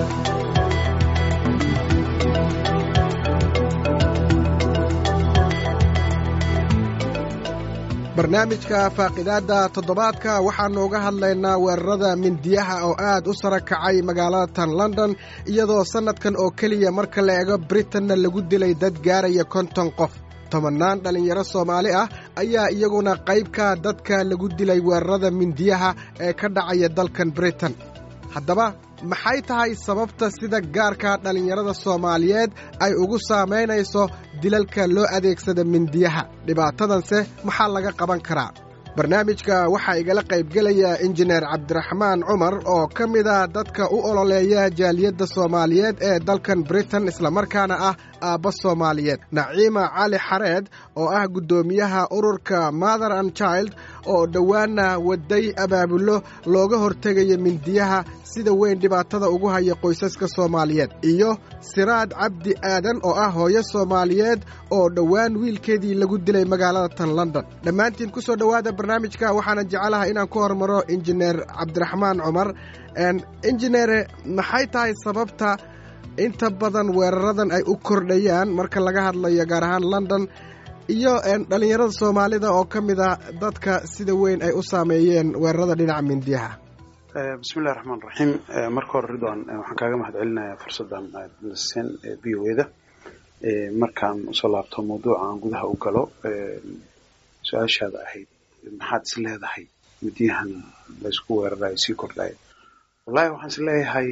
barnaamijka faaqidaadda toddobaadka waxaannu uga hadlaynaa weerarada mindiyaha oo aad u sara kacay magaalada tan london iyadoo sannadkan oo keliya marka la eego britanna lagu dilay dad gaaraya konton qof tobannaan dhallinyaro soomaali ah ayaa iyaguna qaybka dadka lagu dilay weerarada mindiyaha ee ka dhacaya dalkan britain haddaba maxay tahay sababta sida gaarka dhallinyarada soomaaliyeed ay ugu saamaynayso dilalka loo adeegsada mindiyaha dhibaatadanse maxaa laga qaban karaa barnaamijka waxaa igala qaybgelaya injineer cabdiraxmaan cumar oo ka mida dadka u ololeeya jaaliyadda soomaaliyeed ee dalkan britain islamarkaana ah aabba soomaaliyeed naciima cali xareed oo ah guddoomiyaha ururka mother and child oo dhowaana waday abaabullo looga hortegayo mindiyaha sida weyn dhibaatada ugu haya qoysaska soomaaliyeed iyo siraad cabdi aadan oo ah hooyo soomaaliyeed oo dhowaan wiilkeedii lagu dilay magaalada tan london dhammaantiin ku soo dhowaada barnaamijka waxaana jecelaha inaan ku hormaro injineer cabdiraxmaan cumar injineere maxay tahay sababta inta badan weeraradan ay u kordhayaan marka laga hadlayo gaar ahaan london iyo dhallinyarada soomaalida oo ka mid a dadka sida weyn ay u saameeyeen weerarada dhinaca mindiyaha bismillahi raxmaan raxiim marka hore ridwan waxaan kaaga mahad celinayaa fursaddan aad naseen v o eda markaan usoo laabto mawduuca aan gudaha u galo su-aashaada ahayd maxaad is leedahay midiyahan laysku weerarayo sii kordhayo wallahi waxaan is leeyahay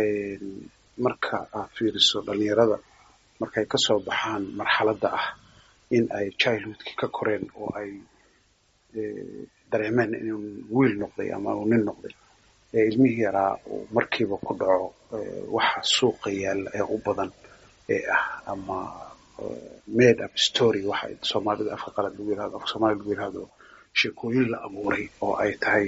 marka aad fiiriso dhalinyarada markay kasoo baxaan marxaladda ah in ay childhoodkii ka koreen oo ay dareemeen inuu wiil noqday ama uu nin noqday ilmihii yaraa uu markiiba ku dhaco waxa suuqa yaalla ee u badan ee ah ama made up story waxa soomaalida afka qalad lagu yirahdo afka soomaalida lagu yirahdo sheekooyin la abuuray oo ay tahay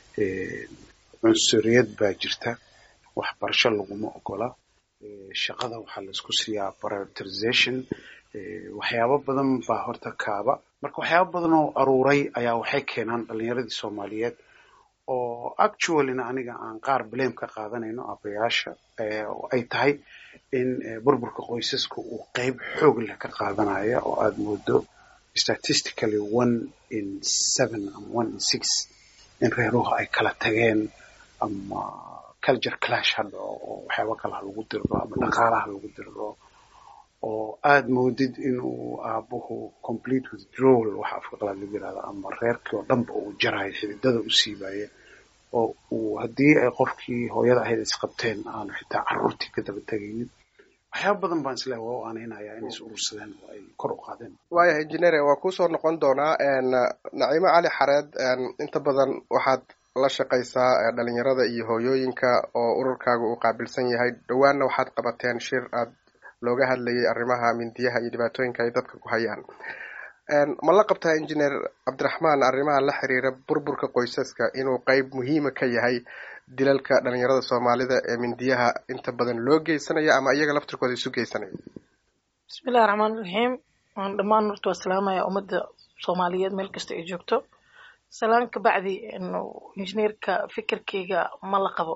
cunsuriyad baa jirta waxbarasho laguma ogola shaqada waxaa laisku siiyaa prioritization waxyaabo badan baa horta kaaba marka waxyaabo badan oo aruuray ayaa waxay keenaan dhalinyaradii soomaaliyeed oo actuallyna aniga aan qaar blame ka qaadanayno abayaasha oo ay tahay in burburka qoysaska uu qeyb xoog leh ka qaadanaya oo aada moodo statistically one in seven ama one in six in reeruhu ay kala tageen ama culture clash ha dhaco oo waxyaaba kale ha lagu diriro ama dhaqaalaha lagu diriro oo aada moodid inuu aabuhu complete withdrawal waxa afka qalaad lagu yirahdo ama reerkii oo dhanba uu jarayo xididada u siibaya oo uu haddii ay qofkii hooyada ahayd isqabteen aanu xitaa carruurtii ka daba tegaynin waxyaaba badan baan isleehay waa u aanaynayaa inay is urursadeen oo ay kor u qaadeen waayahay injineer waa kusoo noqon doonaa naciimo cali xareed inta badan waxaad la shaqaysaa dhalinyarada iyo hooyooyinka oo ururkaaga uu qaabilsan yahay dhowaanna waxaad qabateen shir aad looga hadlayay arrimaha mindiyaha iyo dhibaatooyinka ay dadka ku hayaan ma la qabtaa injineer cabdiraxmaan arrimaha la xiriira burburka qoysaska inuu qeyb muhiima ka yahay dilalka dhalinyarada soomaalida ee mindiyaha inta badan loo geysanayo ama iyaga laftirkooda isu geysanayo bismillahi raxmaan raxiim waan dhammaan horta waa salaamaya ummadda soomaaliyeed meel kasta ay joogto salaan ka bacdi injineerka fikirkeyga ma la qabo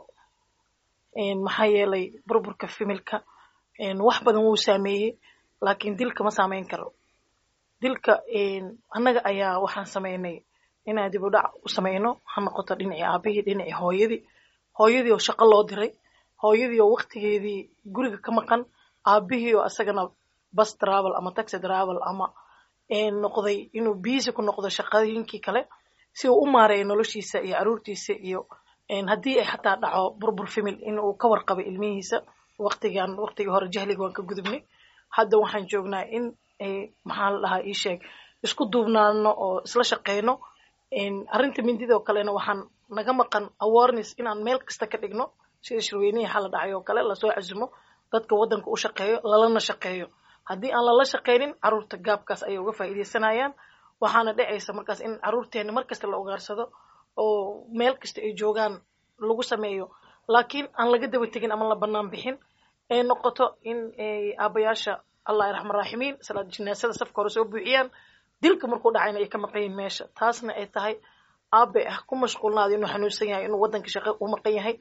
maxaa yeelay burburka fimilka wax badan wuu saameeyey laakiin dilka ma saameyn karo dilka annaga ayaa waxaan sameynay inaan dib u dhac u sameyno ha noqoto dhinacii aabihii dhinacii hooyadii hooyadii oo shaqo loo diray hooyadii oo waktigeedii guriga ka maqan aabihii oo asagana bus travel ama taxi travel ama noqday inuu biisi ku noqdo shaqooyinkii kale si uu u maareeyo noloshiisa iyo caruurtiisa iyo haddii ay xataa dhaco burbur famil in uu ka warqabay ilmihiisa waqtigan waqtigii hore jahliga waan ka gudubnay hadda waxaan joognaa in maxaa la dhahaa ii sheeg isku duubnaano oo isla shaqeyno arrinta mindidoo kalena waxaan naga maqan awareness inaan meel kasta ka dhigno sida shirweynihii xala dhacay oo kale lasoo casumo dadka waddanka u shaqeeyo lalana shaqeeyo haddii aan lala shaqeynin caruurta gaabkaas ayay uga faa'iidaysanayaan waxaana dhacaysa markaas in caruurteena mar kasta la ogaarsado oo meel kasta ay joogaan lagu sameeyo laakiin aan laga daba tegin ama la bannaan bixin ay noqoto in aabayaasha allah raxman raaximiin salaad jinaasada safka hore soo buuxiyaan dilka markuu dhacayna ay ka maqan yihin meesha taasna ay tahay aabe ah ku mashquulnaada inuu xanuunsan yahay inuu waddanka shaqo u maqan yahay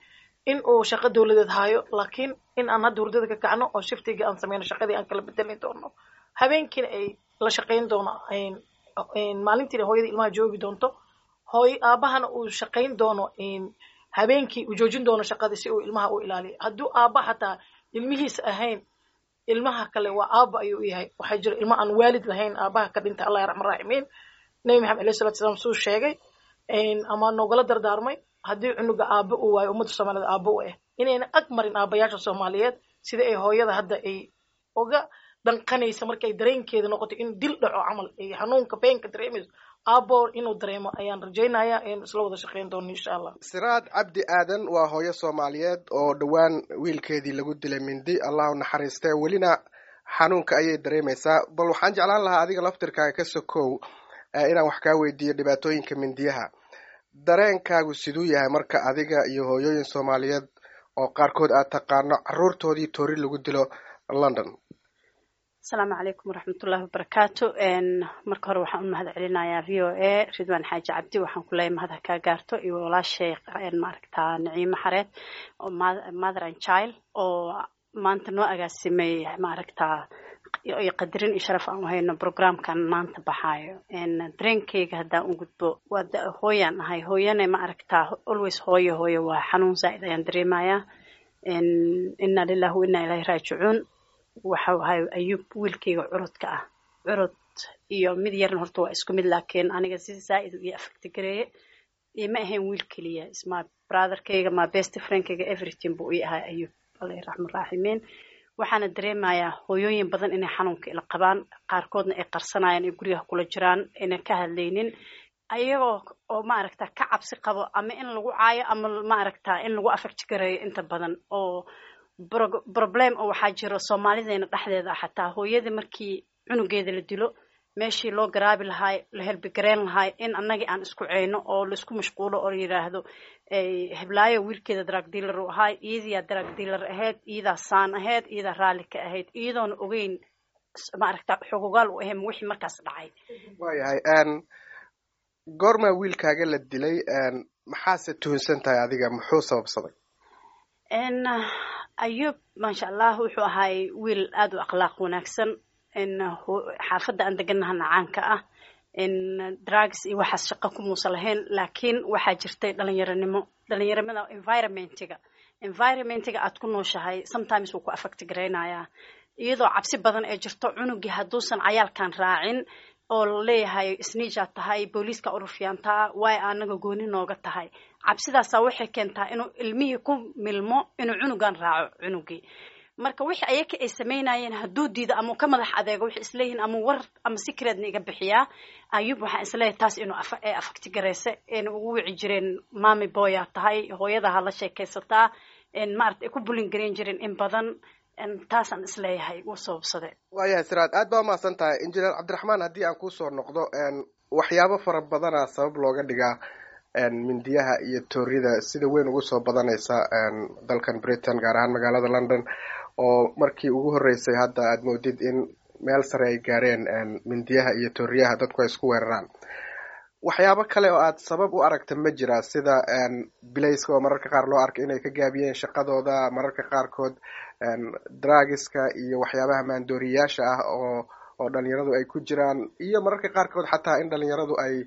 in uu shaqo dowladeed haayo laakiin in aan hadda hurdada ka kacno oo shiftiga aan sameyno shaqadii aan kala bedelin doono habeenkiina ay la shaqayn doono maalintiina hooyada ilmaha joogi doonto hooy aabahana uu shaqayn doono habeenkii uu joojin doono shaqadii si uu ilmaha u ilaaliyo hadduu aaba xataa ilmihiisa ahayn ilmaha kale waa aaba ayuu yahay waxaa jira ilmo aan waalid lahayn aabaha ka dhinta allah raxman raaximiin nabi maxamed alayhi salatu salaam suu sheegay ama noogala dardaarmay haddii cunuga aaba uu waayo ummadda soomaaliyed aaba u ah inayna ag marin aabayaasha soomaaliyeed sida ay hooyada hadda ay uga danqanaysa markay dareenkeeda noqoto in dil dhaco camal ay xanuunka beenka dareemayso aabo inuu dareemo ayaan rajaynaya in isla wada shaqayn doono insha allah siraad cabdi aadan waa hooyo soomaaliyeed oo dhowaan wiilkeedii lagu dilay mindi allah u naxariistee welina xanuunka ayay dareemaysaa bal waxaan jeclaan lahaa adiga laftirkaaga ka sokow inaan wax kaa weydiiyo dhibaatooyinka mindiyaha dareenkaagu siduu yahay marka adiga iyo hooyooyin soomaaliyeed oo qaarkood aad taqaano caruurtoodii toori lagu dilo london asalaamu calaykum waraxmatullahi wabarakaatu marka hore waxaan u mahad celinayaa v o a ridwan xaaji cabdi waxaan ku leeyahay mahad ha kaa gaarto iyo walaashay maaragtaa naciimo xareed oo mother and child oo maanta noo agaasimay maaragtaa iyo qadarin iyo sharaf aan u hayno programkan maanta baxaayo dareenkayga haddaan u gudbo waa hooyaan ahay hooyane ma aragtaa always hooyo hooyo waa xanuun zaa'id ayaan dareemayaa inna lillahi wa inna ilaahi raajicuun waxa ahay ayuub wiilkayga curudka ah curud iyo mid yarna horta waa isku mid laakiin aniga si zaa'id u ii afagti gareeye ima ahayn wiil keliya isma brotherkayga ma best friendkayga everything buu ii ahaa ayuub allah raxman raaximiin waxaana dareemayaa hooyooyin badan inay xanuunka ila qabaan qaarkoodna ay qarsanayaan ay guryaha kula jiraan ayna ka hadlaynin ayagoo oo maaragta ka cabsi qabo ama in lagu caayo ama maaragta in lagu afagti gareeyo inta badan oo problem oo waxaa jiro soomaalideena dhexdeeda ah xataa hooyada markii cunugeeda la dilo meeshii loo garaabi lahaay la helbigareyn lahaay in annagii aan isku ceyno oo laisku mashquulo oo yidhaahdo heblaayo wiilkeeda drug dealer u ahaay iyadiyaa drug dealer ahayd iyadaa saan ahayd iyadaa raalli ka ahayd iyadoona ogeyn maaragta xogogaal u ahayn wixii markaas dhacay waayahay goormaa wiilkaaga la dilay maxaase tuhunsan tahay adiga muxuu sababsaday ayuub maasha allah wuxuu ahaay wiil aada u akhlaaq wanaagsan xaafadda aan deganahana caanka ah drugs iyo waxaas shaqo kumuusa lahayn laakiin waxaa jirtay dhalinyaronimo dhalinyaronimada environmentiga environmentiga aad ku nooshahay sometimes wuu ku affecti garaynayaa iyadoo cabsi badan ee jirto cunugii hadduusan cayaalkan raacin oo laleeyahay isniijaad tahay booliiska urufyaantaa waay anaga gooni nooga tahay cabsidaasaa waxay keentaa inuu ilmihii ku milmo inuu cunugan raaco cunugii marka wixii ayaka ay samaynayeen hadduu diido ama ka madax adeego waxay isleeyihiin ama war ama secretna iga bixiyaa ayuub waxaan isleeyahay taas inuu ee afagti garayse ayna ugu wici jireen mami boyaa tahay hooyadaha la sheekaysataa maarata ay ku bulin gareyn jireen in badan taasaan isleeyahay wuu sababsade waayahay siraad aad baa umahadsan tahay injineer cabdiraxmaan haddii aan kusoo noqdo waxyaabo fara badana sabab looga dhigaa mindiyaha iyo toorida sida weyn ugu soo badanaysa dalkan britain gaar ahaan magaalada london oo markii ugu horreysay hadda aad moodid in meel sare ay gaareen mindiyaha iyo tooriyaha dadku ay isku weeraraan waxyaabo kale oo aad sabab u aragta ma jira sida bilayska oo mararka qaar loo arka inay ka gaabiyeen shaqadooda mararka qaarkood dragiska iyo waxyaabaha maandooriyayaasha ah oo oo dhalinyaradu ay ku jiraan iyo mararka qaarkood xataa in dhalinyaradu ay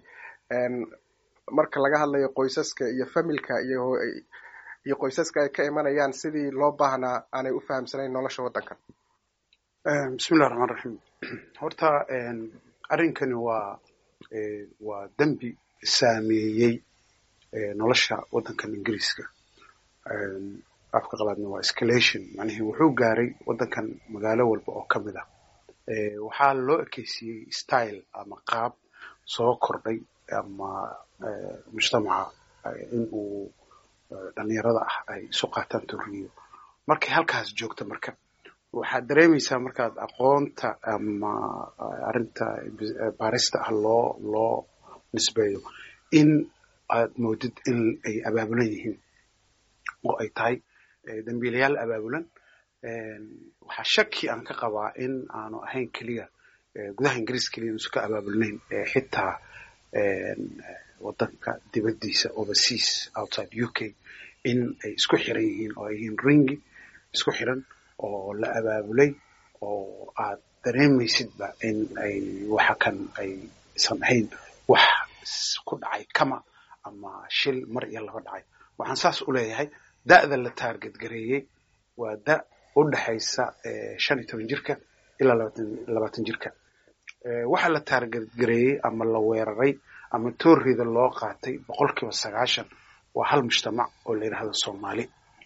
marka laga hadlayo qoysaska iyo familka iyo iyo qoysaska ay ka imanayaan sidii loo baahnaa aanay u fahamsanayn nolosha waddanka bismillahi raxmaan raxiim horta arrinkani waa waa dembi saameeyey nolosha waddankan ingiriiska afka qalaadna waa escalation macnihii wuxuu gaaray waddankan magaalo walba oo ka mid ah waxaa loo ekeysiiyey style ama qaab soo kordhay ama mujtamaca in uu dhalinyarada ah ay isu qaataan toriyo markay halkaas joogto marka waxaad dareemaysaa markaad aqoonta ama arrinta baarista ah loo loo nisbeeyo in aad moodid in ay abaabulan yihiin oo ay tahay dambiilayaal abaabulan waxaa shaki aan ka qabaa in aanu ahayn keliya gudaha ingiriis keliya inuusan ka abaabulnayn xitaa waddanka dibaddiisa overseas outside u k in ay isku xiran yihiin oo ay yihiin ringi isku xiran oo la abaabulay oo aad dareemaysidba in ay waxa kan aysan ahayn wax ku dhacay kama ama shil mar iyo laba dhacay waxaan saas u leeyahay da'da la taarget gareeyey waa da' u dhexaysa shan iyo toban jirka ilaa labaatan jirka waxa la taarget gareeyey ama la weeraray ama toorrida loo qaatay boqol kiiba sagaashan waa hal mujtamac oo la yidhahdo soomaali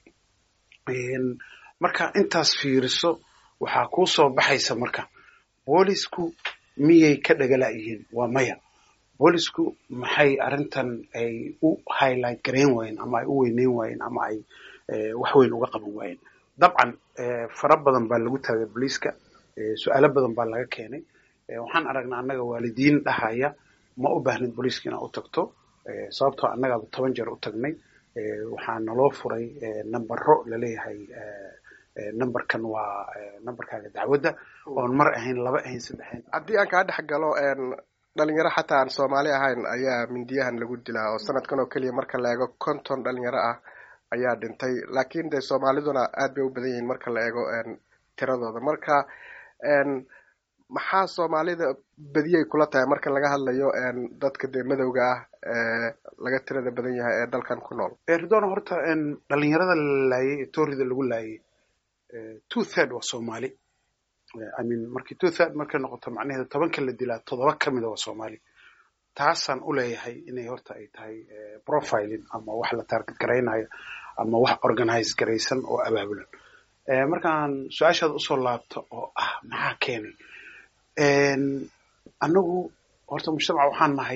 marka intaas fiiriso waxaa kuu soo baxaysa marka boolisku miyay ka dhagala'yihiin waa maya boolisku maxay arrintan ay u highlight garayn waayeen ama ay u weyneyn waayeen ama ay wax weyn uga qaban waayeen dabcan fara badan baa lagu taagay booliiska su-aalo badan baa laga keenay waxaan aragnaa annaga waalidiin dhahaya ma u baahnid booliiska inaad u tagto sababtoo annagaaba toban jeer u tagnay waxaa naloo furay nambaro laleeyahay numberkan waa numberkaaga dacwadda oon mar ahayn laba ahayn saddex ahayn haddii aan kaa dhex galo dhalinyaro xataa aan soomaali ahayn ayaa mindiyahan lagu dilaa oo sanadkan oo keliya marka la eego konton dhalinyaro ah ayaa dhintay laakiin dee soomaaliduna aad bay u badan yihiin marka la eego tiradooda marka maxaa soomaalida badiyay kula tahay marka laga hadlayo dadka dee madowga ah ee laga tirada badan yahay ee dalkan ku nool ridona horta dhalinyarada la laayay ee toorida lagu laayay two third waa soomaali i mean markii two third markay noqoto macnaheedu tobanka la dilaa toddoba ka mida waa soomaali taasaan u leeyahay inay horta ay tahay profiling ama wax la target garaynayo ama wax organize garaysan oo abaabulan markaan su-aashaada usoo laabto oo ah maxaa keenay annagu horta mujtamaca waxaan nahay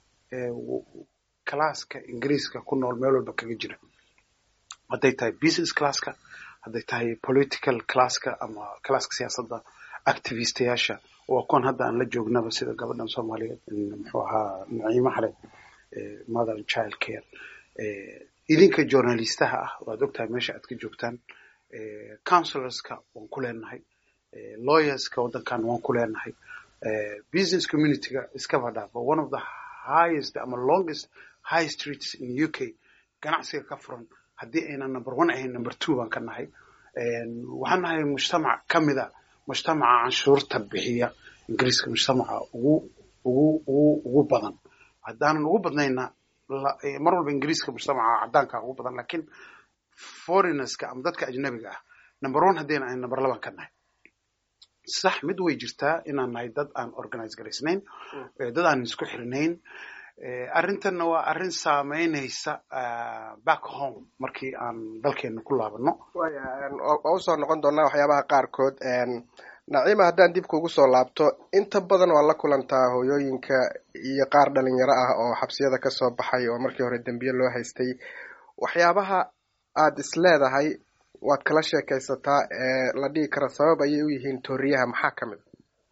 classka ingiriiska ku nool meel walba kaga jira hadday tahay business classka hadday tahay political classka ama classka siyaasadda activistayaasha waa kuwan hadda aan la joognaba sida gabadhan soomaaliyeed muxuu ahaa naciimo xared mother and child care idinka journalistaha ah waad ogtahay meesha aad ka joogtaan counselorska waan ku leenahay lawyerska waddankan waan ku leenahay business communityga iskaba dhaafo one of the highest ama longest high streets in u k ganacsiga ka furan haddii aynan number one ahayn number two baan ka nahay waxaan nahay mujtamac ka mida mujtamaca canshuurta bixiya ingiriiska mujtamaca ugu ugu ugu ugu badan haddaanan ugu badnayna mar walba ingiriiska mujtamaca caddaanka ugu badan lakiin foreigners-ka ama dadka ajnabiga ah number one haddayna ahayn number laban ka nahay sax mid way jirtaa inaan nahay dad aan organize garaysnayn dad aan isku xirnayn arrintanna waa arrin saameynaysa back home markii aan dalkeena ku laabano waa usoo noqon doonaa waxyaabaha qaarkood naciima haddaan dib kugu soo laabto inta badan waa la kulantaa hooyooyinka iyo qaar dhalinyaro ah oo xabsiyada kasoo baxay oo markii hore dembiye loo haystay waxyaabaha aad is leedahay waad kala sheekaysataa ee la dhihi kara sabab ayay u yihiin tooriyaha maxaa ka mid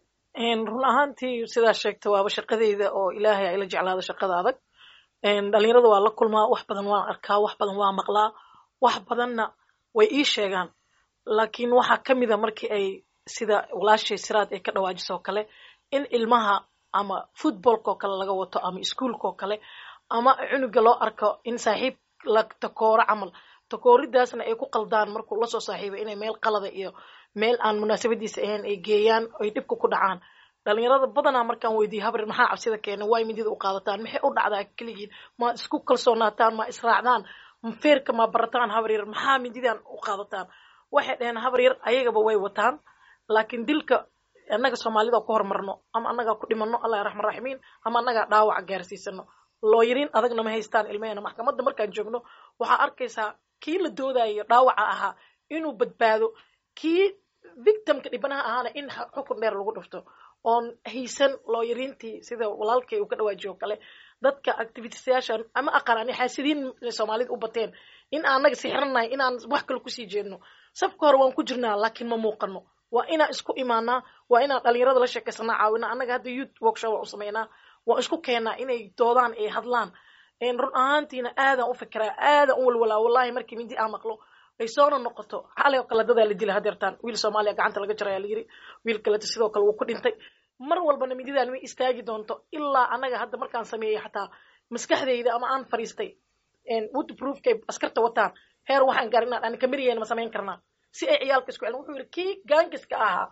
run ahaantii sidaa sheegta waaba shaqadeyda oo ilaahay ayla jeclaada shaqada adag dhalinyarada waa la kulmaa wax badan waan arkaa wax badan waa maqlaa wax badanna way ii sheegaan laakiin waxaa ka mida markii ay sida walaashay siraad ay ka dhawaajiso oo kale in ilmaha ama footballka oo kale laga wato ama ischoolka oo kale ama cunuga loo arko in saaxiib la takooro camal takooridaasna ay ku qaldaan markuu lasoo saaxiibay inay meel qalada iyo meel aan munaasabadiisa ahayn ay geeyaan ay dhibka ku dhacaan dhalinyarada badanaa markaan weydiiye habrir maxaa cabsida keenay waay midida u qaadataan maxay u dhacdaa keligiin ma isku kalsoonaataan ma israacdaan feerka ma barataan habaryar maxaa mididan u qaadataan waxay dhaheen habaryar ayagaba way wataan laakiin dilka annaga soomaalida ku hormarno ama annagaa ku dhimano allah raxman raximiin ama annagaa dhaawaca gaarsiisano looyariin adagna ma haystaan ilmahena maxkamadda markaan joogno waxaa arkaysaa kii la doodayo dhaawaca ahaa inuu badbaado kii victimka dhibanaha ahaana in xukun dheer lagu dhufto oon haysan looyariintii sida walaalkay uu ka dhawaajiyo o kale dadka activitisayaasha ama aqaan ani xaasidiin soomaalida u bateen in aanaga sixiranahay inaan wax kale kusii jeedno safka hore waan ku jirnaa laakiin ma muuqano waa inaan isku imaanaa waa inaan dhalinyarada la sheekaysanaa caawinaa annaga hadda youth workshop waan u samaynaa waan isku keenaa inay doodaan ay hadlaan run ahaantiina aadaan u fikiraa aadaan u walwalaa wallahi markii mindi aan maqlo ay soona noqoto xalay oo kale dadaa la dila hadeertaan wiil soomaaliya gacanta laga jarayaa la yiri wiil kaleta sidoo kale wuu ku dhintay mar walbana mididaan way istaagi doonto ilaa annaga hadda markaan sameeyey xataa maskaxdayda ama aan fariistay woodproofkay askarta wataan heer waxaan gaarin inaan ani kamiriyeen ma samayn karnaa si ay ciyaalka isku celin wuxuu yidhi kii gaangiska ahaa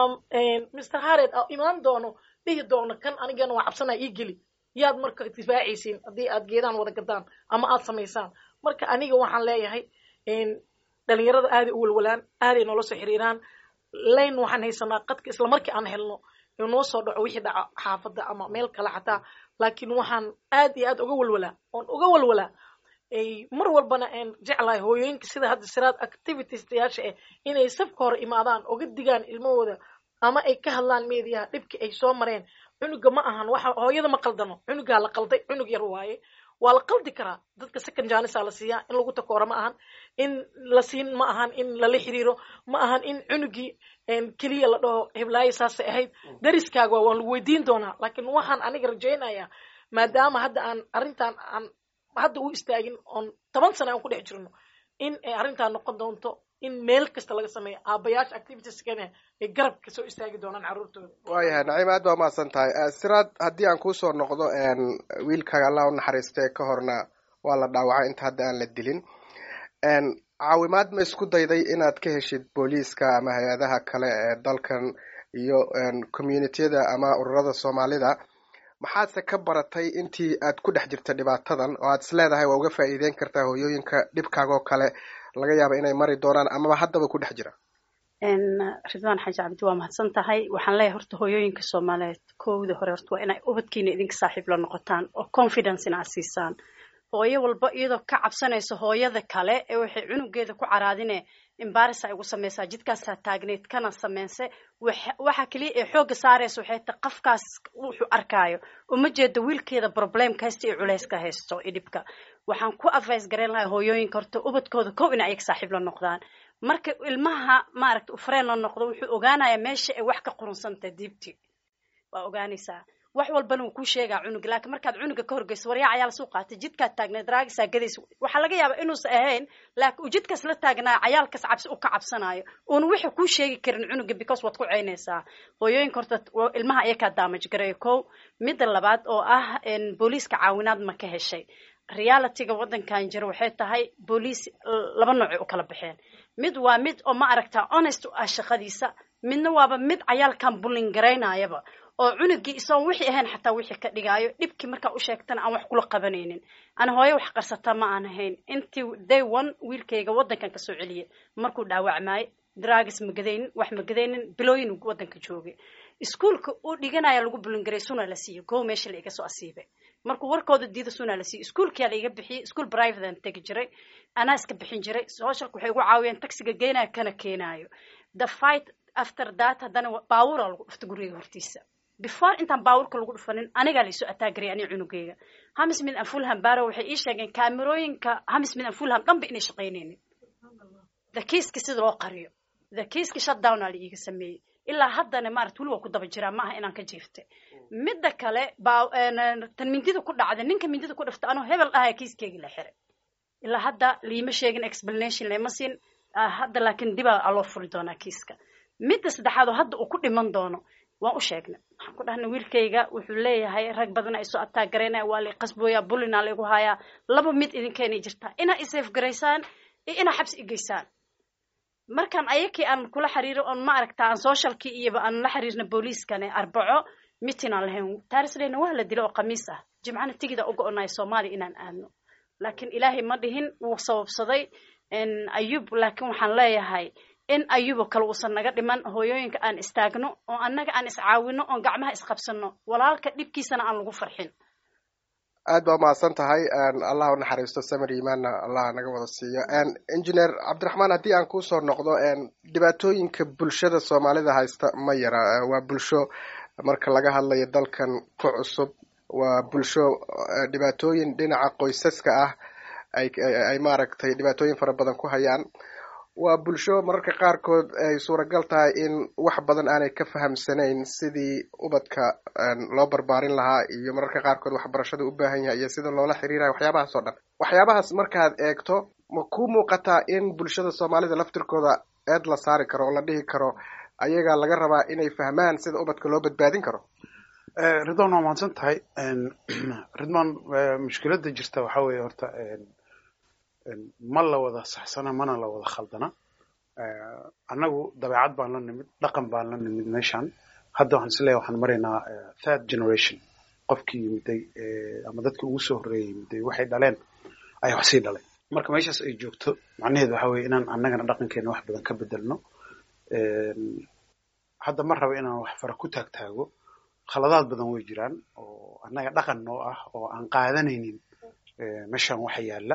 mr harred imaan doono dhihi doono kan anigana waa cabsanaa ii geli yaad marka difaacaysiin haddii aad geedaan wada gadaan ama aad samaysaan marka aniga waxaan leeyahay dhalinyarada aaday u walwalaan aaday noola soo xiriiraan layn waxaan haysanaa qadka isla markii aan helno inoo soo dhaco wixii dhaca xaafadda ama meel kale xataa laakiin waxaan aad iyo aad uga walwalaa oon uga walwalaa mar walbana aan jeclahay hooyooyinka sida hadda siraad activitiesyaasha ah inay safka hore imaadaan oga digaan ilmahooda ama ay ka hadlaan meediyaha dhibkii ay soo mareen cunuga ma ahan waxa hooyada ma qaldano cunugaa la qalday cunug yar waaye waa la qaldi karaa dadka second janisa la siiyaa in lagu takooro ma ahan in la siin ma ahan in lala xiriiro ma ahan in cunugii keliya la dhaho heblaayo saasay ahayd dariskaaga waa lagu weydiin doonaa laakiin waxaan aniga rajaynayaa maadaama hadda aan arrintan aan hadda u istaagin oon toban sana aan ku dhex jirno in ay arrintan noqon doonto in meel kasta laga sameeyo aabayaasha activitieskana ay garab kasoo istaagi doonaan carruurtooda waayahay naciim aad baa umahadsan tahay siraad haddii aan kusoo noqdo wiilkaaga allah u naxariistay ka horna waa la dhaawacay inta hadda aan la dilin caawimaad ma isku dayday inaad ka heshid booliiska ama hay-adaha kale ee dalkan iyo communitiyada ama ururada soomaalida maxaadse ka baratay intii aad ku dhex jirta dhibaatadan oo aad is leedahay waa uga faa'iideyn kartaa hooyooyinka dhibkaagoo kale laga yaaba inay mari doonaan amaba haddaba ku dhex jira ridwaan xaaji cabdi waa mahadsan tahay waxaan leeyahay horta hooyooyinka soomaaliyeed kowda hore horta waa inay ubadkiina idinka saaxiib la noqotaan oo confidencena aad siisaan hooyo walba iyadoo ka cabsanayso hooyada kale ee waxay cunugeeda ku caraadine imbaris ay ugu samaysaa jidkaasaa taagneyd kana sameynse waxa keliya ee xoogga saaraysa waxay ta qafkaas wuxuu arkaayo uma jeedo wiilkeeda problemka haysta iyo culayska haysto iyo dhibka waxaan ku advice garayn lahay hooyooyinka horta ubadkooda kow in ayaga saaxiib la noqdaan marka ilmaha maaragta ufreen la noqdo wuxuu ogaanayaa meesha ay wax ka qurunsantahay diibti waa ogaanaysaa wax walbana wuu kuu sheegaa cunuga laakiin markaad cunuga ka horgeyso waryaa cayaal suu qaatay jidkaad taagneed raagisaa gadaysa waxaa laga yaabaa inuusan ahayn laakiin uu jidkaas la taagnaayo cayaalkaas cabsi u ka cabsanayo uuna wuxuu kuu sheegi karin cunuga because waad ku ceynaysaa hooyooyinka horta ilmaha ayakaa daamaj gareeyo kow midda labaad oo ah booliiska caawinaad ma ka heshay realityga waddankan jira waxay tahay booliis laba noocay u kala baxeen mid waa mid oo ma aragtaa honest u ah shaqadiisa midna waaba mid cayaalkan bullin garaynayaba oo cunugii isagoon wixii ahayn xataa wixii ka dhigaayo dhibkii markaa u sheegtana aan wax kula qabanaynin ana hooyo wax qarsata ma aan ahayn intii day one wiilkayga waddankan kasoo celiyay markuu dhaawacmaayo dragis magadaynin wax magadaynin bilooyin waddanka joogay iskuolka uu dhiganaya lagu bulingaray suna la siiyo go meesha la iga soo asiibay markuu warkooda diida suna la siiyo iskuolkia la iga bixiyey ischool privatean tegi jiray anaa iska bixin jiray socialka waxay ugu caawiyeen taxiga geenayo kana keenaayo the fight after that haddana baawura lagu dhufta guriga hortiisa before intaan baawurka lagu dhufanin anigaa laisoo ataagaraya ani cunugeyga hamis mid an fulham baro waxay ii sheegeen kaamerooyinka hamis mid an fulham dhanba inay shaqaynaynin the kiiski sida loo qariyo the kiiski shutdown aa la iiga sameeyey ilaa haddana maarata weli waa ku daba jiraa maaha inaan ka jiiftay midda kale baa tan mindida ku dhacday ninka mindida ku dhifta anoo hebel ahaya kiiskeygii la xiray ilaa hadda liima sheegin explanation lama siin hadda laakiin dibaa aloo furi doonaa kiiska midda saddexaad oo hadda uu ku dhiman doono waan u sheegnay waxaan ku dhahnay wiilkayga wuxuu leeyahay rag badan ay soo ataagaraynaya waa lay qasbooyaa bullina laygu hayaa laba mid idinkeenay jirtaa inaa isafe garaysaan iyo inaa xabsi igeysaan markaan ayakii aan kula xiriiro oon ma aragta aan socialkii iyoba aan la xiriirna booliiskane arbaco mitin aan lahayn taarisleyna waa la dilo oo khamiis ah jimcana tigida uga onayo soomaaliya inaan aadno laakiin ilaahay ma dhihin wuu sababsaday ayub laakiin waxaan leeyahay in ayubo kale uusan naga dhiman hooyooyinka aan istaagno oo annaga aan iscaawino oon gacmaha isqabsano walaalka dhibkiisana aan lagu farxin aad baa umahadsan tahay allah u naxariisto samir imaanna allah naga wada siiyo engineer cabdiraxmaan haddii aan kusoo noqdo dhibaatooyinka bulshada soomaalida haysta ma yara waa bulsho marka laga hadlayo dalkan ku cusub waa bulsho dhibaatooyin dhinaca qoysaska ah ay ay maaragtay dhibaatooyin fara badan ku hayaan waa bulsho mararka qaarkood ay suuragal tahay in wax badan aanay ka fahamsanayn sidii ubadka loo barbaarin lahaa iyo mararka qaarkood waxbarashada u baahan yahay iyo sida loola xiriirayo waxyaabahaas oo dhan waxyaabahaas markaad eegto ma ku muuqataa in bulshada soomaalida laftirkooda eed la saari karo oo la dhihi karo ayagaa laga rabaa inay fahmaan sida ubadka loo badbaadin karo ridwan waa mahadsan tahay ridwan mushkiladda jirta waxaa weeye horta ma la wada saxsana mana la wada khaldana annagu dabeecad baan la nimid dhaqan baan la nimid meeshan hadda waxaan isleeyahay waxaan maraynaa third generation qofkii yimiday ama dadkii ugu soo horreeyay yimiday waxay dhaleen ayaa wax sii dhalay marka meeshaas ay joogto macnaheedu waxa weeye inaan annagana dhaqankeena wax badan ka bedelno hadda ma raba inaan wax fara ku taagtaago khaladaad badan way jiraan oo annaga dhaqan noo ah oo aan qaadanaynin meeshan waxa yaalla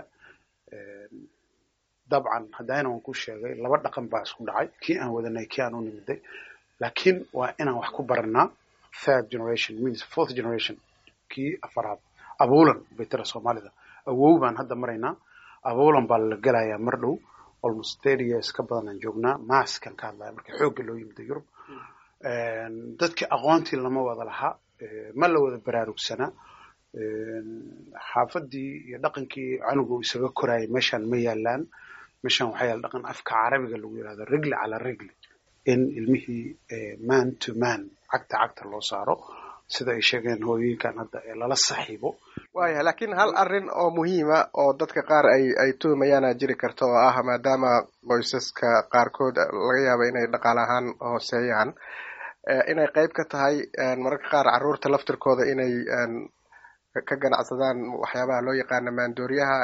dabcan haddana waan ku sheegay laba dhaqan baa isku dhacay kii aan wadanay kii aan u nimiday laakiin waa inaan wax ku baranaa third generation means fourth generation kii afaraad abuulan bay tira soomaalida awow baan hadda maraynaa abuulan baa la gelayaa mar dhow almost thirty years ka badan aan joognaa maaskan ka hadlaya marka xoogga loo yimida yurub dadkii aqoontii lama wada lahaa ma la wada baraarugsanaa xaafadii iyo dhaqankii canugu isaga koraayay meeshan ma yaalaan meeshan waxaa yaala dhaqan afka carabiga lagu yirahdo rigli cala rigli in ilmihii man to man cagta cagta loo saaro sida ay sheegeen hooyooyinkan hadda ee lala saxiibo waaya laakiin hal arrin oo muhiima oo dadka qaar ay ay tuhumayaana jiri karta oo ah maadaama qoysaska qaarkood laga yaabo inay dhaqaale ahaan hooseeyaan inay qayb ka tahay mararka qaar carruurta laftirkooda inay ka ganacsadaan waxyaabaha loo yaqaana maandooriyaha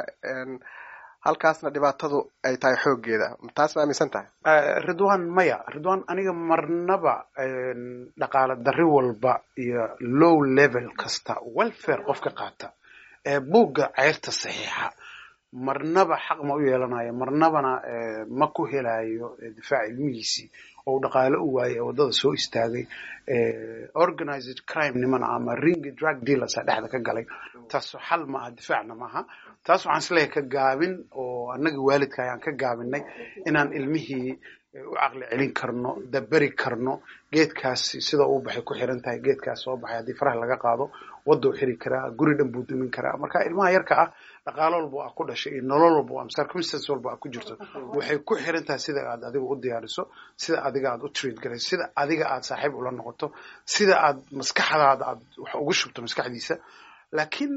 halkaasna dhibaatadu ay tahay xooggeeda taas ma aaminsan tahay ridwan maya ridwan aniga marnaba dhaqaale darri walba iyo low level kasta welfare qofka qaata ee buugga ceyrta saxiixa marnaba xaq ma u yeelanayo marnabana ma ku helayo difaaca ilmihiisii oo dhaqaale u waayay ee waddada soo istaagay organized crime nimana ama ring drug dealers a dhexda ka galay taaso xal maaha difaacna maaha taas waxaan isleeyahay ka gaabin oo annaga waalidka ayaan ka gaabinay inaan ilmihii u caqli celin karno daberi karno geedkaasi sida uu baxay ku xiran tahay geedkaas soo baxay haddii faraha laga qaado waddou xiri karaa guri dhan buu dumin karaa marka ilmaha yarka ah dhaqaalo walba aa ku dhashay iyo nolol walba ama circumstance walba aa ku jirto waxay ku xiran tahay sida aad adiga u diyaariso sida adiga aad u treat garayso sida adiga aad saaxiib ula noqoto sida aad maskaxdaada aad wax ugu shubto maskaxdiisa laakiin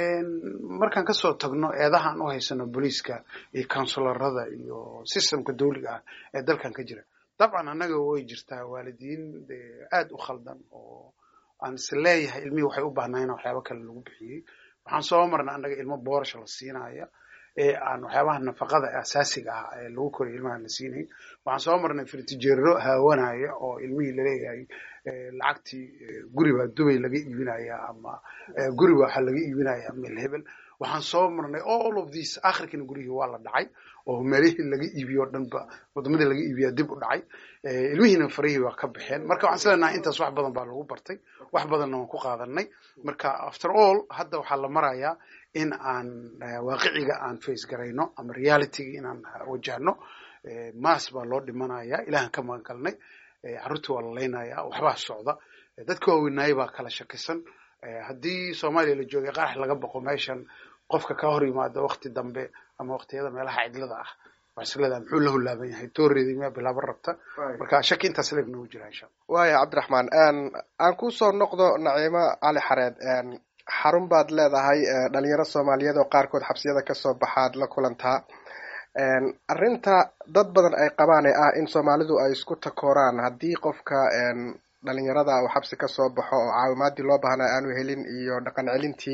markaan kasoo tagno eedahaan u haysano booliiska iyo counsularada iyo systemka dawliga ah ee dalkan ka jira dabcan annaga way jirtaa waalidiin aad u khaldan oo aan is leeyahay ilmihii waxay u baahnaayeen waxyaaba kale lagu bixiyey waxaan soo marnay annaga ilmo boorasha la siinaya ee aan waxyaabaha nafaqada asaasiga ah ee lagu koriyo ilmaha la siinayn waxaan soo marnay firtijeero haawanaya oo ilmihii laleeyahay lacagtii guri baa dubay laga iibinaya ama guri baa waxaa laga iibinaya meel hebel waxaan soo marnay all of these akhirkiina gurihii waa la dhacay oo meelihii laga iibiyo o dhanba wadamadii laga iibiyaa dib u dhacay ilmihiina farihii waa ka baxeen marka waxaan islenahay intaas wax badan baa lagu bartay wax badanna waan ku qaadanay marka after all hadda waxaa la marayaa in aan waaqiciga aan face garayno ama realityga inaan wajahno maas baa loo dhimanaya ilahan ka magan galnay carruurtii waa la laynaya waxbaa socda dadka waaweynaayay baa kala shakisan haddii soomaaliya la joogay qarax laga boqo meeshan qofka ka hor yimaado wakti dambe ama waktiyada meelaha cidlada ah waxaa muxuu la hulaaban yahay tooreedii miyaa bilaaban rabta marka shaki intaas leeg noogu jira insha allah waaya cabdiraxmaan aan kusoo noqdo naciimo cali xareed xarun baad leedahay dhalinyaro soomaaliyeed oo qaarkood xabsiyada kasoo baxaad la kulantaa arrinta dad badan ay qabaan ee ah in soomaalidu ay isku takooraan haddii qofka dhalinyarada uu xabsi kasoo baxo oo caawimaadii loo baahnaa aanu helin iyo dhaqan celintii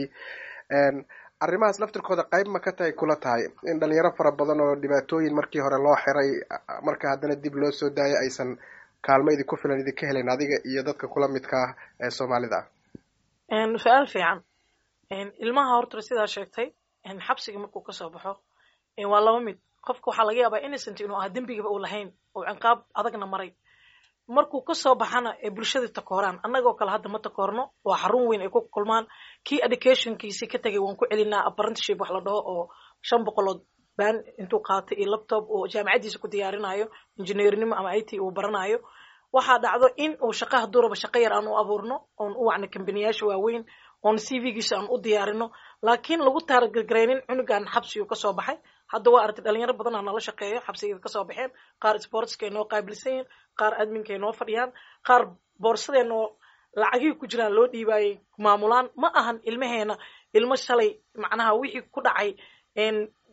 arrimahaas laftirkooda qayb ma ka tahay kula tahay in dhalinyaro fara badan oo dhibaatooyin markii hore loo xiray marka haddana dib loo soo daayay aysan kaalmo idinku filan idinka helayn adiga iyo dadka kula midka ah ee soomaalida ah su-aal fiican ilmaha horta sidaa sheegtay xabsiga markuu kasoo baxo waa laba mid qofka waxaa laga yaabaa innocent inuu ah dembigaba uu lahayn oo ciqaab adagna maray markuu kasoo baxana ee bulshadii takooraan annagoo kale hadda ma takoorno waa xarun weyn ay ku kulmaan kii educationkiisii ka tegay waan ku celinaa apprenticeship wax la dhaho oo shan boqolood baan intuu qaatay iyo laptop oo jaamacaddiisa ku diyaarinayo injineernimo ama i t uu baranayo waxaa dhacdo in uu shaqaha duraba shaqo yar aan u abuurno oon u wacno kambaniyaasha waaweyn oon c v-giisa aan u diyaarino laakiin lagu taaragargaraynin cunugan xabsigu kasoo baxay hadda waa aragtay dhalinyaro badanaa nala shaqeeyo xabsigeeda kasoo baxeen qaar sportskay noo qaabilsan yihin qaar adminkay noo fadhiyaan qaar boorsadeen oo lacagihii ku jiraan loo dhiibaayay maamulaan ma ahan ilmaheena ilmo shalay macnaha wixii ku dhacay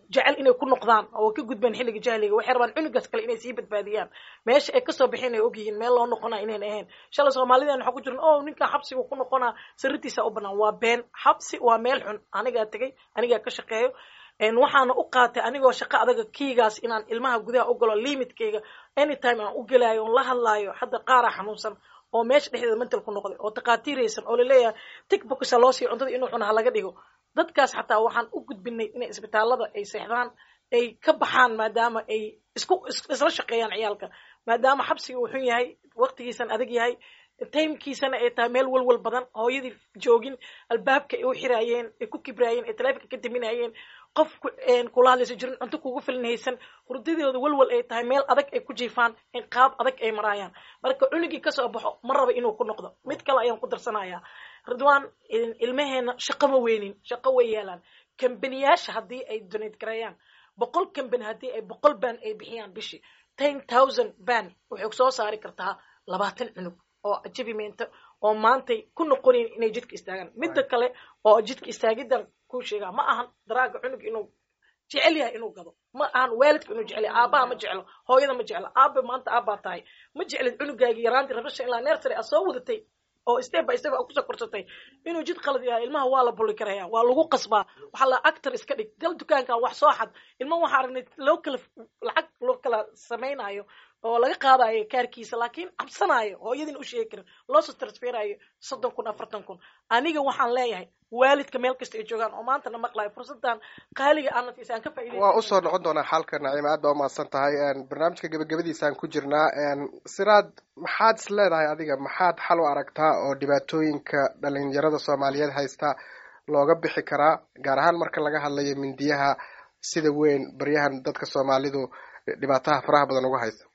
jecel inay ku noqdaan oo ka gudbaan xilliga jahliga waxay rabaan cunugaas kale inay sii badbaadiyaan meesha ay kasoo baxeen ay ogyihiin meel loo noqonaa inayn ahayn shalay soomaalideen waxaa ku jiran o ninkan xabsiga ku noqonaa sirritiisa u banaan waa been xabsi waa meel xun anigaa tegay anigaa ka shaqeeyo waxaana u qaatay anigoo shaqo adaga kiigaas inaan ilmaha gudaha u galo limitkeyga anytime aan u gelaayo on la hadlaayo hadda qaara xanuunsan oo meesha dhexdeeda mental ku noqday oo takhaatiiraysan oo laleeyahay tigboksa loo siiyo cuntada inuu cuna ha laga dhigo dadkaas xataa waxaan u gudbinay inay isbitaalada ay seexdaan ay ka baxaan maadaama ay isku isla shaqeeyaan ciyaalka maadaama xabsiga uu xun yahay waqtigiisan adag yahay timekiisana ay tahay meel walwal badan hooyadii joogin albaabka ay u xiraayeen ay ku kibraayeen ay taleefonka ka daminayeen qof kula hadlaysa jirin cunto kugu filan haysan hurdadooda walwal ay tahay meel adag ay ku jiifaan in qaab adag ay maraayaan marka cunugii kasoo baxo ma raba inuu ku noqdo mid kale ayaan ku darsanayaa ridwan ilmaheena shaqo ma weynin shaqo way yeelaan kambaniyaasha haddii ay donate gareeyaan boqol kambani haddii ay boqol ban ay bixiyaan bishii ten thousand ban waxay soo saari kartaa labaatan cunug oo ajabimeenta oo maantay ku noqonayn inay jidka istaagaan midda kale oo jidka istaagidan ku sheegaa ma ahan daraaga cunug inuu jecel yahay inuu gado ma ahan waalidka inuu jecel yahay aabaha ma jeclo hooyada ma jeclo aabe maanta aabbaa tahay ma jeclid cunugaagi yaraantii rabasha ilaa nersary aad soo wadatay oo step by step aad kusoo korsatay inuu jid qalad yahay ilmaha waa la buli karaya waa lagu qasbaa waxaa la actor iska dhig gal dukaankan wax soo xad ilma waxaa aragnay loo kala lacag loo kala samaynayo oo laga qaadayo kaarkiisa laakiin cabsanaayo hooyadin u sheegi karin loosoo transferayo soddon kun afartan kun aniga waxaan leeyahay waalidka meel kasta ay joogaan oo maantana maqlayo fursadan qaaliga aanatiisa aan ka faa'iidaysan waa usoo noqon doonaa xalka naciima aad baa umahadsan tahay barnaamijka gebagabadiisaan ku jirnaa siraad maxaad is leedahay adiga maxaad xal u aragtaa oo dhibaatooyinka dhalinyarada soomaaliyeed haysta looga bixi karaa gaar ahaan marka laga hadlayo mindiyaha sida weyn baryahan dadka soomaalidu dhibaataha faraha badan uga haysta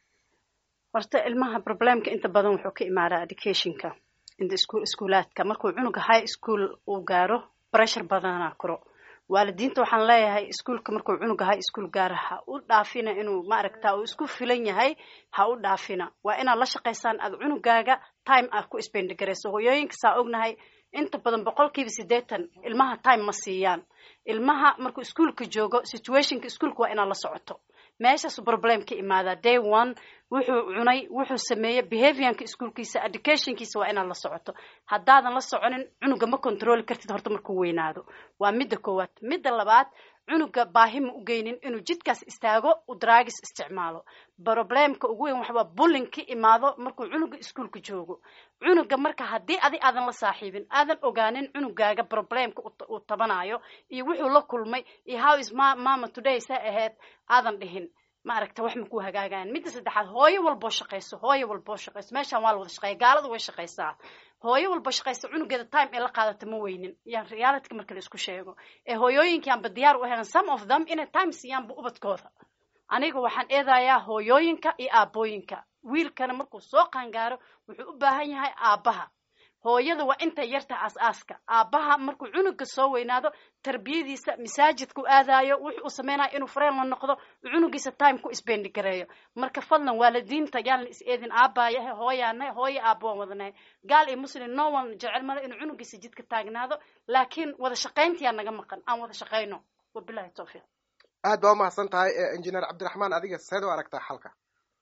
horta ilmaha problemka inta badan wuxuu ka imaadaa educationka inta iskuul iskuulaadka markuu cunuga high school uu gaaro pressure badanaa kuro waalidiinta waxaan leeyahay iskuulka markuu cunuga high school gaaro ha u dhaafina inuu maaragta uu isku filan yahay ha u dhaafina waa inaad la shaqaysaan aad cunugaaga time aad ku spendigarayso hooyooyinka saa ognahay inta badan boqolkiiba siddeetan ilmaha time ma siiyaan ilmaha markuu iskuulka joogo situationka iskuulka waa inaad la socoto meeshaasu problem ka imaadaa day one wuxuu cunay wuxuu sameeyey behaviorka iskuolkiisa educationkiisa waa inaad la socoto haddaadan la soconin cunuga ma controli kartid horta markuu weynaado waa midda koowaad midda labaad cunuga baahi ma u geynin inuu jidkaas istaago u draagis isticmaalo problemka ugu weyn waxbaa bullin ka imaado markuu cunuga iskuolka joogo cunuga marka haddii adi aadan la saaxiibin aadan ogaanin cunugaaga problemka uu tabanayo iyo wuxuu la kulmay iyo how is mama today sa ahayd aadan dhihin ma aragta wax makuu hagaagayan midda saddexaad hooyo walboo shaqayso hooyo walboo shaqayso meeshaan waa la wada shaqeeya gaaladu way shaqaysaa hooyo walba shaqaysa cunugeeda time ee la qaadata ma weynin yaan realityka marka la isku sheego ee hooyooyinkaanba diyaar u helan some of them inay time siiyaanba ubadkooda aniga waxaan eedayaa hooyooyinka iyo aabooyinka wiilkana markuu soo qaangaaro wuxuu u baahan yahay aabbaha hooyada waa inta yarta aas-aaska aabbaha markuu cunuga soo weynaado tarbiyadiisa masaajidku aadayo wuxuu u sameynaya inuu fareen la noqdo cunugiisa time ku isbendi gareeyo marka fadlan waalidiinta yaan la is eedin aabaayahe hooyaanahay hooyo aabba waan wadanahay gaal iyo muslim no one jecel male inuu cunugiisa jidka taagnaado laakiin wada shaqayntiyaa naga maqan aan wada shaqayno wabilahi tawfiiq aad baa umahadsan tahay injineer cabdiraxmaan adiga seed u aragtaa xalka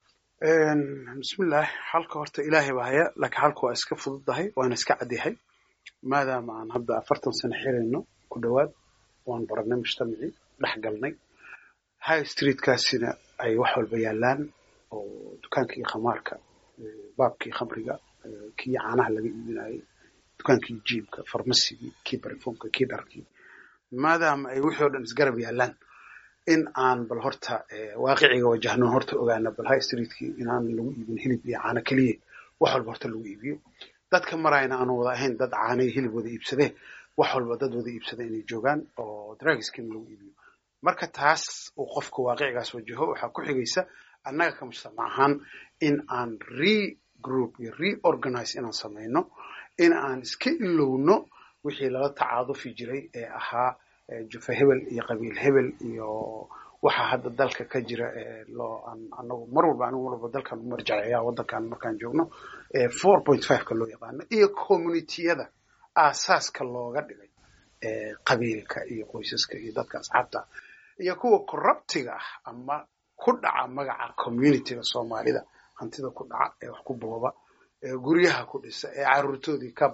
bismillaah xalka horta ilaahay baa haya laakiin xalka waa iska fududahay waana iska cadyahay maadaama aan hadda afartan sano xirayno ku dhowaad waan baranay mujtamacii dhex galnay high streetkaasina ay wax walba yaalaan oo dukaankii khamaarka baabkii khamriga kii caanaha laga iibinayay dukaankii jiibka farmasigii kii barifoonka kii dharkii maadaama ay wixii o dhan isgarab yaalaan in aan bal horta waaqiciga wajahno horta ogaana bal high streetkii inaan lagu iibin hilib iyo caano keliya wax walba horta lagu iibiyo dadka marayna aanu wada ahayn dad caanay hilib wada iibsadee wax walba dad wada iibsada inay joogaan oo dragiskina lagu iibiyo marka taas uu qofka waaqicigaas wajaho waxaa ku xigaysa annaga ka mujtamac ahaan in aan regroup iyo reorganize inaan samayno in aan iska ilowno wixii lala tacaadufi jiray ee ahaa jufa hebel iyo qabiil hebel iyo waxa hadda dalka ka jira loo anagu mar walba anigu mar walba dalkan u marjaceeya waddankan markaan joogno four point five-ka loo yaqaano iyo communitiyada aasaaska looga dhigay qabiilka iyo qoysaska iyo dadka asxaabta iyo kuwa corruptiga ah ama ku dhaca magaca communityga soomaalida hantida ku dhaca ee wax ku booba ee guryaha ku dhisa ee caruurtoodii ka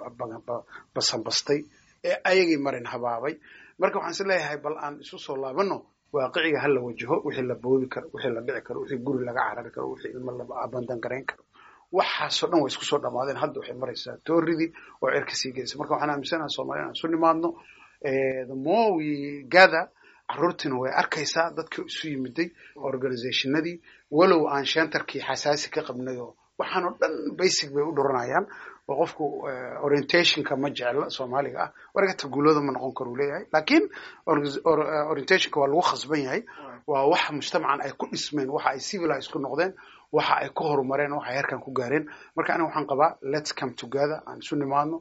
basanbastay ee ayagii marin habaabay marka waxaan is leeyahay bal aan isu soo laabano waaqiciga ha la wajaho wixii la boobi karo wixii la dhici karo wixii guri laga carari karo wixii ilmo la abandan garayn karo waxaasoo dhan way isku soo dhamaadeen hadda waxay maraysaa tooridii oo cerka sii gelaysa marka waxaan aaminsanaha soomaliya inaan isu nimaadno the more we gather caruurtiina way arkaysaa dadkii isu yimiday organizationadii walow aan shentarkii xasaasi ka qabnay oo waxaanoo dhan basic bay u dhuranayaan oo qofku orientationka ma jecla soomaaliga ah wargata guulooda ma noqon karo uu leeyahay lakin orientationka waa lagu khasban yahay waa wax mujtamacan ay ku dhismeen waxa ay civilized ku noqdeen waxa ay ku horumareen waxa ay herkan ku gaareen marka aniga waxaan qabaa let's come together aan isu nimaadno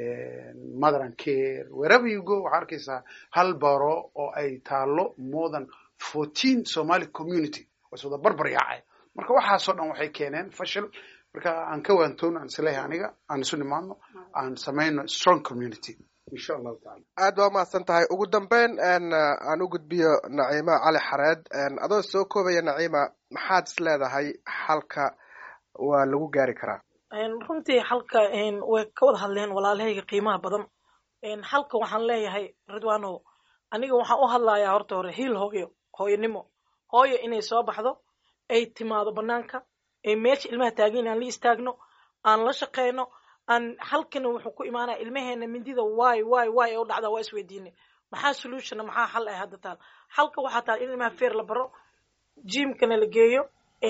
mother and care wherever you go waxaa arkaysaa hal baro oo ay taalo more than fourteen somali community was wada barbar yaacay marka waxaasoo dhan waxay keeneen fashil marka aan ka waantoon aan isleeyahay aniga aan isu nimaadno aan samayno strong community insha allahu tacala aad baa umahadsan tahay ugu dambeyn aan u gudbiyo naciima cali xareed adoo soo koobaya naciima maxaad is leedahay xalka waa lagu gaari karaa runtii xalka way ka wada hadleen walaalahayga qiimaha badan xalka waxaan leeyahay ridwanow aniga waxaan u hadlayaa horta hore hiil hooyo hooyanimo hooyo inay soo baxdo ay timaado banaanka ay meesha ilmaha taagin aan la istaagno aan la shaqeyno aan halkana wuxuu ku imaanaya ilmaheena mindida waay waay waay ee u dhacdaa waa isweydiinay maxaa solutionna maxaa xal ay hadda taal xalka waxaa taal in ilmaha feer la baro jimkana la geeyo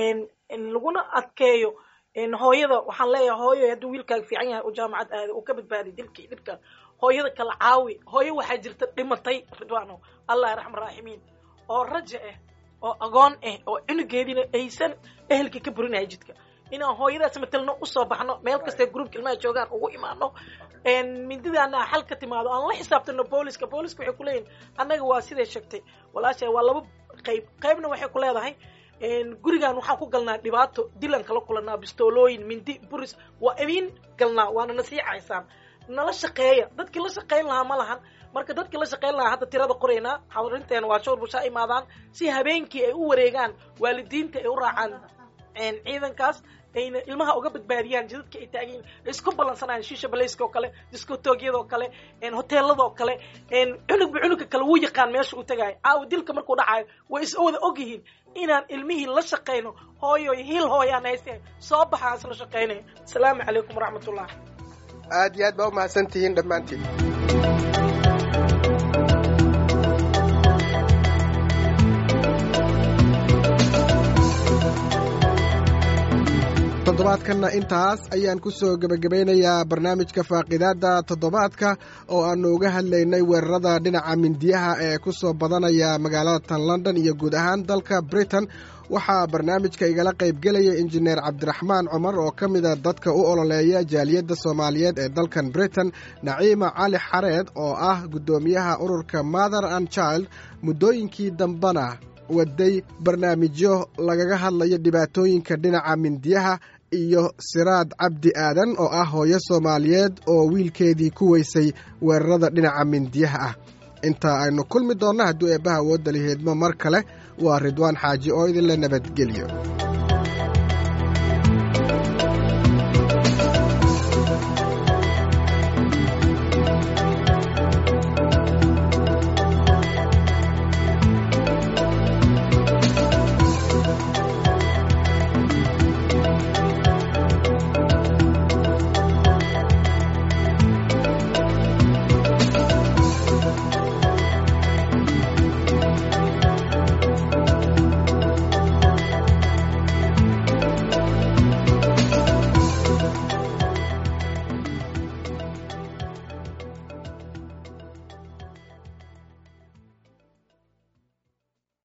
laguna adkeeyo hooyada waxaan leeyahay hooyo hadduu wiilkaaga fiican yahay u jaamacad aada uu ka badbaaday dilkii dhibka hooyada kala caawi hooyo waxaa jirta dhimatay ridwano allah raxma raaximiin oo raja ah oo agoon ah oo cunugeediina aysan ehelka ka burinaya jidka inaan hooyadaas matelno usoo baxno meel kastee groupka ilmaha joogaan ugu imaano mindidaana xal ka timaado aan la xisaabtano booliska booliska waxay kuleeyihin annaga waa siday sheegtay walaasha waa laba qayb qaybna waxay ku leedahay gurigan waxaan ku galnaa dhibaato dilan kala kulanaa bistoolooyin mindi buris waa idiin galnaa waana nasiicaysaan nala shaqeeya dadkii la shaqayn lahaa ma lahan marka dadkii la shaqayn lahaa hadda tirada qoraynaa xarinteena waa showr bushaa imaadaan si habeenkii ay u wareegaan waalidiinta ay u raacaan ciidankaas ayna ilmaha uga badbaadiyaan jidadka ay taagiin isku ballansanayaan shisha balayska oo kale diskotoogyada oo kale hoteelada oo kale cunugba cunugka kale wuu yaqaan meesha uu tagaayo caawa dilka markuu dhacayo way is wada og yihiin inaan ilmihii la shaqayno hooyo hiil hooyaan hayse soo baxaan isla shaqaynaya asalaamu calaykum waraxmatullah aad iyo aad baa umahadsan tihiin dhammaantiin toddobaadkanna intaas ayaan ku soo gebagabaynayaa barnaamijka faaqidaadda toddobaadka oo aannu uga hadlaynay weerarada dhinaca mindiyaha ee ku soo badanaya magaalada tan london iyo guud ahaan dalka britain waxaa barnaamijka igala qaybgelaya injineer cabdiraxmaan cumar oo ka mida dadka u ololeeya jaaliyadda soomaaliyeed ee dalkan britain naciima cali xareed oo ah guddoomiyaha ururka mother and child muddooyinkii dambena waday barnaamijyo lagaga hadlayo dhibaatooyinka dhinaca mindiyaha iyo siraad cabdi aadan oo ah hooyo soomaaliyeed oo wiilkeedii ku weysay weerarada dhinaca mindiyaha ah inta aynu kulmi doonno hadduu eebbaha awoodda liheedmo mar kale waa ridwaan xaaji oo idinla nabadgelyo